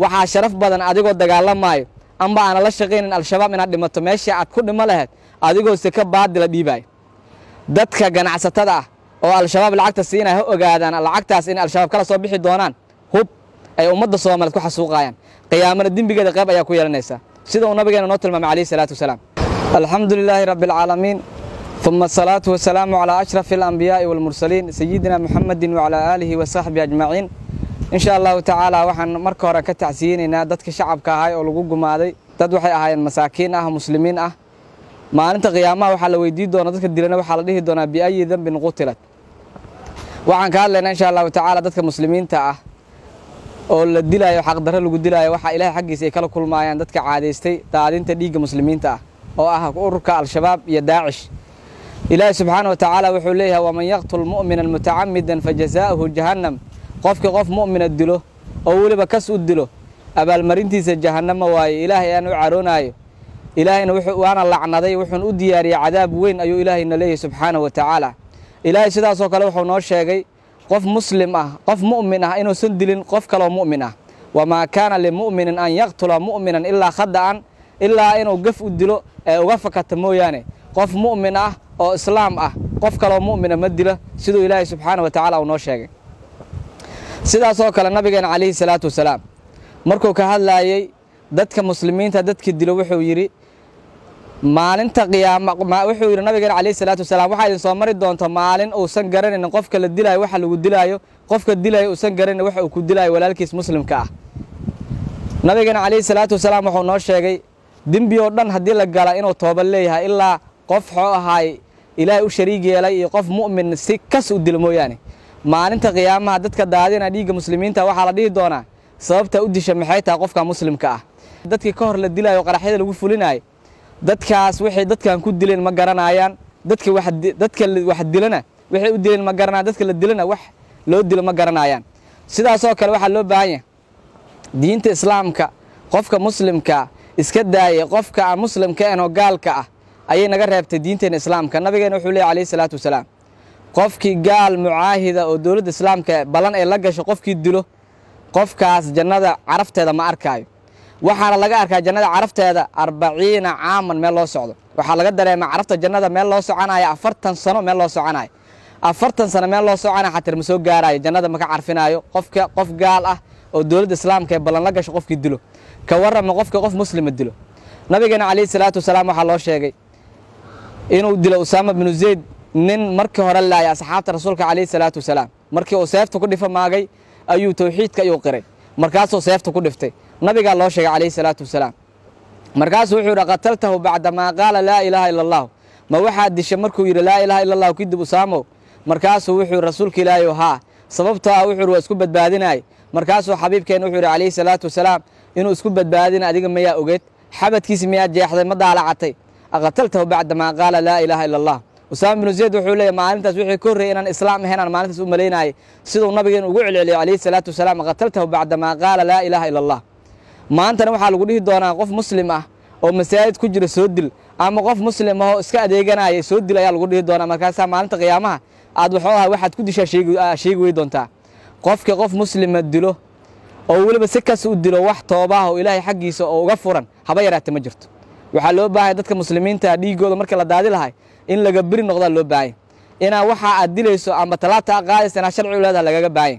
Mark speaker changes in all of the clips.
Speaker 1: waxaa sharaf badan adigoo dagaalamaayo amba aana la shaqaynin al-shabaab inaad dhimato meeshii aad ku dhimo lahayd adigoo seka baadila dhiibaayo dadka ganacsatada ah oo al-shabaab lacagta siinaya ha ogaadaan lacagtaas inay al-shabaab kala soo bixi doonaan hub ay ummadda soomaaliyeed ku xasuuqayaan qiyaamana dembigeeda qayb ayaa ku yeelanaysaa sida uu nabigeena noo tilmaamay calayhi salaatu wasalaam alxamdu lilaahi rabbi alcaalamiin ثم الصلاة والسلام على أشرف الأنبياء والمرسلين سيدنا محمد وعلى آله وصحبه أجمعين إن شاء الله تعالى waxaan marka hore ka tacsiyeynaa dadka shacabka ahay oo lagu gumaaday dad waxay ahaayeen masaakiin ah muslimiin ah maalinta qiyaamaha waxaa la weydiin doonaa dadka dilana waxaa la dhihi doonaa biayi dambin qutilat waxaan ka hadlaynaa insha allahu tacaala dadka muslimiinta ah oo la dilaayo xaqdarro lagu dilaayo waxaa ilaahay xaggiisa ay kala kulmaayaan dadka caadaystay daadinta dhiigga muslimiinta ah oo ah ururka al-shabaab iyo daacish ilaahi subxaana wa tacaala wuxuu leeyahay waman yaqtul mu'mina mutacamidan fajazaa'uhu jahannam qofkii qof mu'mina dilo oo weliba kas u dilo abaalmarintiisa jahannama waaye ilaahay aan u caroonaayo ilaahayna waana lacnaday wuxuuna u diyaariyey cadaab weyn ayuu ilaahayna leeyahay subxaana wa tacaala ilaahay sidaasoo kale wuxuu noo sheegay qof muslim ah qof mu'min ah inuusan dilin qof kaloo mu'min ah wamaa kaana limu'minin an yaqtula mu'minan ilaa khada'an ilaa inuu gaf u dilo ee uga fakata mooyaane qof mu'min ah oo islaam ah qof kaloo mu'mina ma dilo siduu ilaahay subxaana wa tacaala uu noo sheegay sidaasoo kale nabigeena calayhi salaatu wasalaam markuu ka hadlaayey dadka muslimiinta dadkii dilo wuxuu yidhi maalinta qiyaama wuxuu yidhi nabigeena calayhi salaatu wasalaam waxaa idin soo mari doonta maalin uusan garanaynin qofka la dilaayo waxa lagu dilaayo qofka dilaayo uusan garanayn waxa uu ku dilaayo walaalkiis muslimka ah nabigeena calayhi salaatu wasalaam wuxuu noo sheegay dembi oo dhan haddii la gala inuu tooba leeyahay ilaa qof xoo ahaay ilaahay u shariig yeelay iyo qof mu'min si kas u dilo mooyaane maalinta qiyaamaha dadka daadina dhiigga muslimiinta waxaa la dhihi doonaa sababta u disha maxay tahay qofka muslimka ah dadkii ka hor la dilaayo qaraxyada lagu fulinayo dadkaas waxay dadkan ku dileen ma garanayaan dadka dadka wax dilana waxay u dileen ma garanayaan dadka la dilana wax loo dilo ma garanayaan sidaasoo kale waxaa loo baahan yahay diinta islaamka qofka muslimka iska daayay qofka aan muslimka ahan oo gaalka ah ayay naga reebtay diinteena islaamka nabigeena wuxuu leey alayhi salaatu wasalaam qofkii gaal mucaahida oo dowladda islaamka ballan ay la gasho qofkii dilo qofkaas jannada carafteeda ma arkaayo waxaana laga arkaa jannada carafteeda arbaciina caaman meel loo socdo waxaa laga dareemaa carafta jannada meel loo soconaya afartan sano meel loo soconayo afartan sano meel loo soconaya xatir ma soo gaarayo jannada maka carfinaayo qofka qof gaal ah oo dowladda islaamka ee ballan la gasho qofkii dilo ka warrama qofka qof muslima dilo nabigeena calayhi salaatu wasalaam waxaa loo sheegay inuu dilo usaama binu zayd nin markii hore laayay asxaabta rasuulka calayhi salaatu wasalaam markii uu seefta ku dhifa maagay ayuu towxiidka ayuu qiray markaasuu seefta ku dhiftay nabigaa loo sheegay calayhi salaatu wasalaam markaasuu wuxuu yidhi qataltahu bacdamaa qaala laa ilaaha ila allahu ma waxaad disha markuu yidhi laa ilaaha ila allahu kadib usaamow markaasuu wuxuu yidhi rasuulka ilaahayow haa sababtoo ah wuxuu yidhi waa isku badbaadinaay markaasuu xabiibkeena wuxuu yidhi calayhi salaatu wasalaam inuu isku badbaadina adiga mayaa ogeed xabadkiisi miyaa jeexday ma daalacatay aqataltahu bacdamaa qaala laa ilaaha ila allah usaama binu zayd wuxuu leeyahy maalintaas wixii ka horreeyay inaan islaam ahayn aan maalintaas u malaynaayay siduu nabigeenu ugu celceliyay calayhi salaatu wasalaam qataltahu bacdamaa qaala laa ilaaha ila allah maantana waxaa lagu dhihi doonaa qof muslim ah oo masaajid ku jira soo dil ama qof muslim ahoo iska adeeganaya soo dil ayaa lagu dhihi doonaa markaasaa maalinta qiyaamaha aad waxuu aha waxaad ku dishaa sheegi wey doontaa qofkii qof muslima dilo oo weliba si kas u dilo wax toobaah oo ilaahay xaggiisa oo uga furan haba yaraate ma jirto waxaa loo baahanya dadka muslimiinta dhiigooda markii la daadi lahay in laga beri noqdaa loo baahanya inaa waxa aad dilayso ama talaabta a qaadaysa inaa sharci u leedaha lagaga baahanya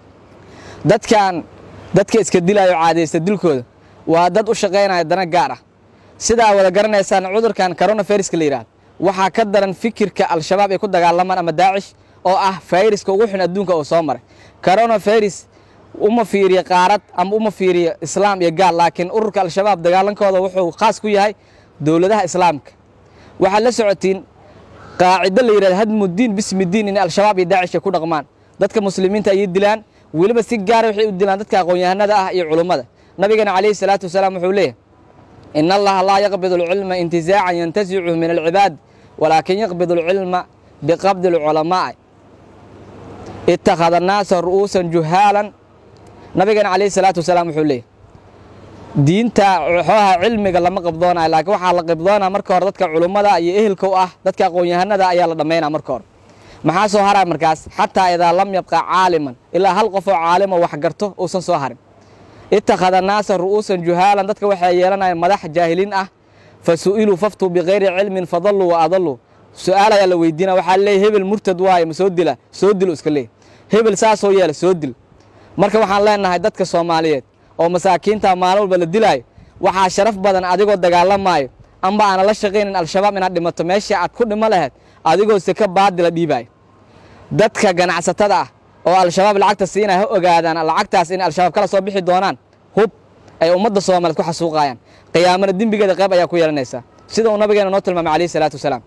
Speaker 1: dadkan dadka iska dilaayo caadaysta dilkooda waa dad u shaqaynaya dana gaar ah sidaa wada garanaysaan cudurkan coronaviruska la yidhahdo waxaa ka daran fikirka al-shabaab ay ku dagaalamaan ama daacish oo ah fayraska ugu xun adduunka oo soo maray coronavirus uma fiiriyo qaarad ama uma fiiriyo islaam iyo gaal laakiin ururka al-shabaab dagaalankooda wuxuu khaas ku yahay dowladaha islaamka waxaad la socotiin qaacido la yidhahdo hadmudiin bismidiin in al-shabaab iyo daacish ay ku dhaqmaan dadka muslimiinta ayay dilaan weliba si gaara waxay u dilaan dadka aqoon-yahanada ah iyo culummada nabigeena calayhi salaatu wasalaam wuxuu leeyahy in allaha laa yaqbid alcilma intizaacan yantasichu min alcibaad walaakin yaqbid alcilma biqabdi alculamaa'i ittakhada annaasa ru'uusan juhaalan nabigeena calayhi salaatu wasalaam wuxuu leeyahy diinta xooha cilmiga lama qabdoonayo laakiin waxaa la qabdoonaa marka hore dadka culummada iyo ehelka u ah dadka aqoon-yahanada ayaa la dhammaynaa marka hore maxaa soo haraa markaas xataa idaa lam yabqa caaliman ilaa hal qof oo caalimo wax garto uusan soo harin ittakhada naasa ru'uusan juhaalan dadka waxay yeelanayaan madax jaahiliin ah fa su'iluu faftuu bikayri cilmin fadalluu wa adalluu su-aal ayaa la weydiina waxaa leeyahy hebel murtad waaye ma soo dila soo dilo iska leey hebel saasoo yeela soo dil marka waxaan leenahay dadka soomaaliyeed oo masaakiinta maalin walba la dilaayo waxaa sharaf badan adigoo dagaalamaayo amba aana la shaqaynin al-shabaab inaad dhimato meeshii aad ku dhimo lahayd adigoo seka baadila dhiibaayo dadka ganacsatada ah oo al-shabaab lacagta siinaya ha ogaadaan lacagtaas inay al-shabaab kala soo bixi doonaan hub ay ummadda soomaaliyeed ku xasuuqayaan qiyaamana dembigeeda qayb ayaa ku yeelanaysaa sida uu nabigeena noo tilmaamay calayhi salaatu wasalaam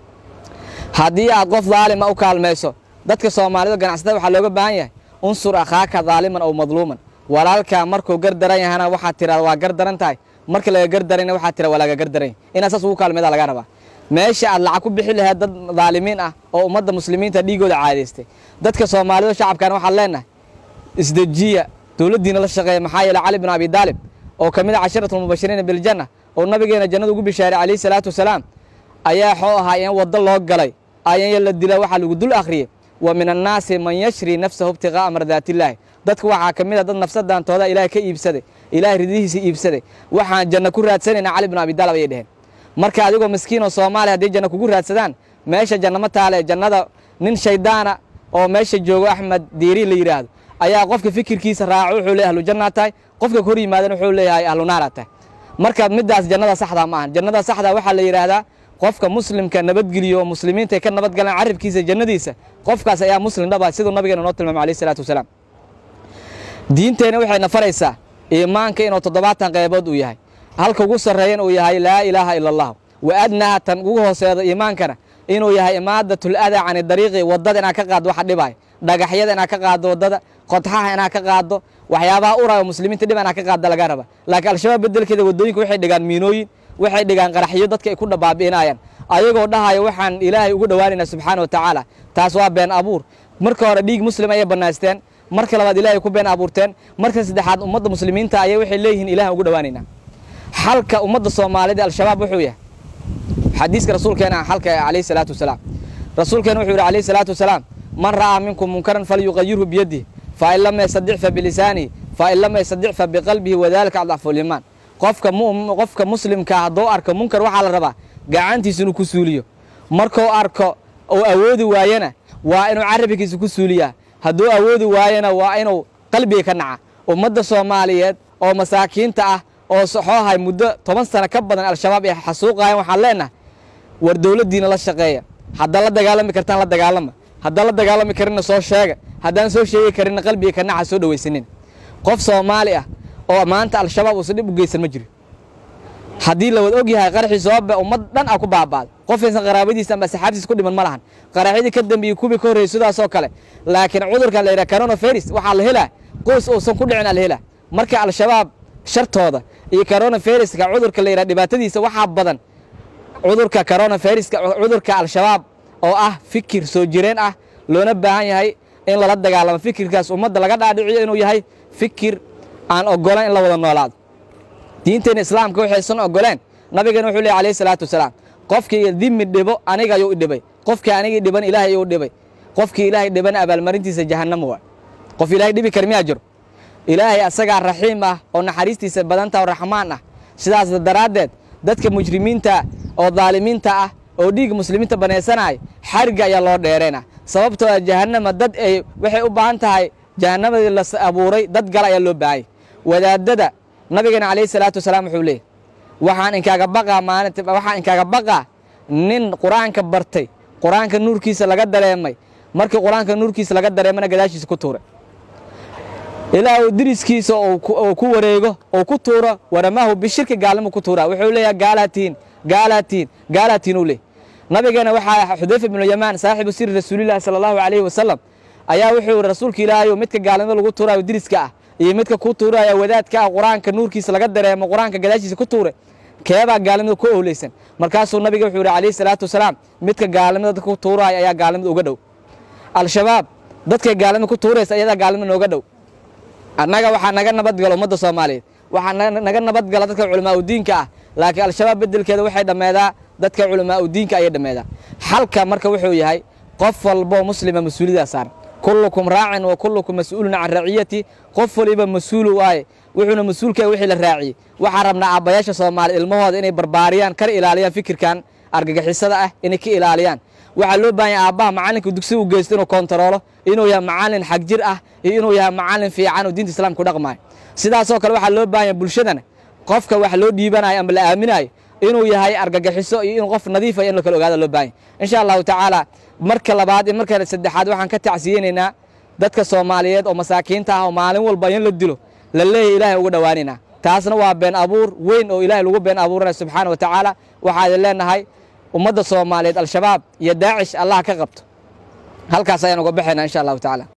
Speaker 1: haddii aad qof daalima u kaalmayso dadka soomaalida ganacsatada waxaa looga baahan yahay unsur akhaaka daaliman aw madluuman walaalkaa markuu gardaran yahana waxaad tiraa waa gardaran tahay marka laga gardarayna waxaad tira waa laga gardaran yahay inaad saas ugu kaalmeeda laga rabaa meesha aad lacag ku bixi lahayd dad daalimiin ah oo ummadda muslimiinta dhiigooda caadaystay dadka soomaalida shacabkana waxaan leenahay isdejiya dowladdiina la shaqeeya maxaa yeele cali bin abi daalib oo ka mid a casharatulmubashiriina biljanna oo nabigeena jannada ugu bishaaray calayhi salaatu wasalaam ayaa xoo ahaa in waddo loo galay ayanya la dila waxaa lagu dul akhriyey wa min annaasi man yashri nafsahu ibtiqaa'a mardaatillaahi dadka waxaa ka mid a dad nafsadaantooda ilaahay ka iibsaday ilaahay ridihiisa iibsaday waxaan janno ku raadsanayna cali bin abi daalib ayay dheheen marka adigoo miskiin oo soomaaliya hadday janno kugu raadsadaan meesha jannama taale jannada nin shaydaana oo meesha joogo axmed diiri la yidhaahdo ayaa qofka fikirkiisa raaco wuxuu leeyahay ahlu jannaa tahay qofka hor yimaadan wuxuu leeyahay ahlu naara tahay marka middaas jannada saxdaa ma ahan jannada saxdaa waxaa la yidhaahdaa qofka muslimka nabadgeliyo oo muslimiinta ay ka nabadgalaan carabkiisa jannadiisa qofkaas ayaa muslim dhaba siduu nabigeena noo tilmaamay alayhi salaatu wasalaam diinteenna waxayna faraysaa iimaanka inuu toddobaatan qaybood uu yahay halka ugu sarreeyan uu yahay laa ilaaha ila allah wa adnaha tan ugu hooseedo iimaankana inuu yahay imaadatul adaa cani dariiqi waddada inaad ka qaaddo waxa dhibaayo dhagaxyada inaad ka qaaddo waddada qodxaha inaad ka qaaddo waxyaabaha uraayo muslimiinta dhib inaad ka qaadda laga raba laakiin al-shabaab beddelkeeda waddooyinka waxay dhigaan miinooyin waxay dhigaan qaraxyo dadka ay ku baabi'inayaan ayagoo dhahaya waxaan ilaahay ugu dhowaanaynaa subxaana wa tacaala taas waa been abuur marka hore dhiig muslim ayay bannaysteen marka labaad ilahay ku been abuurteen marka saddexaad ummadda muslimiinta ayay waxay leeyihiin ilahan ugu dhowaanaynaa xalka ummadda soomaalida al-shabaab wuxuu yahay xadiiska rasuulkeena xalka calayhi salaatu wasalaam rasuulkeena wuxuu yidhi calayhi salaatu wasalaam man ra'aa minkum munkaran falyuqayirhu biyadihi fain lam yastadic fa bilisaanihi fain lam yastadic fa biqalbihi wadalika adcafu liimaan qofka qofka muslimkaa hadduu arko munkar waxaa la rabaa gacantiisa inuu ku suuliyo markuu arko uu awoodi waayana waa inuu carabkiisa ku suuliyaa hadduu awoodi waayana waa inuu qalbiga ka naca ummadda soomaaliyeed oo masaakiinta ah oo soxoohay muddo toban sano ka badan al-shabaab ay xasuuqayan waxaan leenahay war dowladdiina la shaqeeya haddaad la dagaalami kartaan la dagaalama haddaan la dagaalami karinna soo sheega haddaan soo sheegi karinna qalbiga ka naca soo dhawaysanin qof soomaali ah oo maanta al-shabaab uusan dhib u geysan ma jiro haddii la wada og yahay qaraxii sababba ummad dhan a ku baaba'da qofaysan qaraabadiisa amba saxaabtiisa ku dhiman ma lahan qaraxyadii ka dambeeyey kuwii ka horreeyey sidaasoo kale laakiin cudurkan la yidhaha coronavirus waxaa la helaa qoys uusan ku dhicin aa la helaa marka al-shabaab shartooda iyo coronaviruska cudurka la yidhaha dhibaatadiisa waxaa badan cudurka coronaviruska cudurka al-shabaab oo ah fikir soo jireen ah loona baahan yahay in lala dagaalamo fikirkaas ummadda laga dhaadhiciyo inuu yahay fikir aan ogolan in la wada noolaado diinteena islaamka waxaysan ogoleen nabigana wuxuu leey alayhi salaatu wasalaam qofkii dimi dhibo aniga ayuu i dhibay qofkii anigii dhiban ilaahay ayuu dhibay qofkii ilaahay dhibana abaalmarintiisa jahannama waa qof ilaahay dhibi kar miyaa jiro ilaahay asagaa raxiim ah oo naxariistiisa badanta oo raxmaan ah sidaas daraaddeed dadka mujrimiinta oo daalimiinta ah oo dhiig muslimiinta banaysanaya xarigga ayaa loo dheereyna sababtoo ah jahannama dad ay waxay u baahan tahay jahannamadii la abuuray dad gala ayaa loo baahanya wadaadada nabigeena calayhi salaatu wasalaam wuxuu leeyay waxaan inkaaga baqaa maalinta waxaan inkaaga baqaa nin qur-aanka bartay qur-aanka nuurkiisa laga dareemay markii qur-aanka nuurkiisa laga dareemana gadaashiisa ku tuuray ilaa uu diriskiisa uu ku wareego oo ku tuuro waramaahu bishirki gaalnimu ku tuuraa wuxuu leeyahay gaalaatiin gaalaatiin gaalaatiin uu leey nabigeena waxaa xudayfa ibnu yamaan saaxibu siri rasuulillahi sala allahu calayhi wasalam ayaa wuxuu yihi rasuulka ilaahayo midka gaalnimada lagu tuuraayo diriska ah iyo midka ku tuuraya wadaadka ah qur-aanka nuurkiisa laga dareemo qur-aanka gadaashiisa ku tuure keebaa gaalnimada ku owleysan markaasuu nabiga wuxuu yihi calayhi salaatu wasalaam midka gaalnimada dadka ku tuuraya ayaa gaalnimada uga dhow al-shabaab dadkay gaalnimada ku tuuraysa ayadaa gaalnimada nooga dhow annaga waxaa naga nabadgala ummadda soomaaliyeed waxaa naga nabadgala dadka culamaa udiinka ah laakiin al-shabaab beddelkeeda waxay dhammeedaa dadka culamaa udiinka ayay dhammeedaa xalka marka wuxuu yahay qof walboo muslima mas-uuliyaddaa saaran kullukum raacin wa kullukum mas-uulun can raciyati qof waliba mas-uulu waaye wuxuuna mas-uulkaya wixii la raaciyey waxaa rabnaa aabbayaasha soomaaliya ilmahooda inay barbaariyaan kar ilaaliyaan fikirkan argagixisada ah inay ka ilaaliyaan waxaa loo baahan yahay aabbaha macallinka dugsiga u geysto inuu kontaroolo inuu yahay macallin xag jir ah iyo inuu yahay macallin fiican oo diinta islaamka ku dhaqmaayo sidaasoo kale waxaa loo baahan yahay bulshadana qofka wax loo dhiibanayo ama la aaminayo inuu yahay argagixiso iyo in qof nadiifa in la kala ogaada loo baahan yahay insha allahu tacaala marka labaad iyo marka saddexaad waxaan ka tacsiyeynaynaa dadka soomaaliyeed oo masaakiinta ah oo maalin walba in la dilo la leeyahay ilaahay uga dhowaanaynaa taasna waa been abuur weyn oo ilaahay lagu been abuuranaya subxaana wa tacaala waxaa idin leenahay ummadda soomaaliyeed al-shabaab iyo daacish allah ka qabto halkaas ayaan uga baxaynaa insha allahu tacaala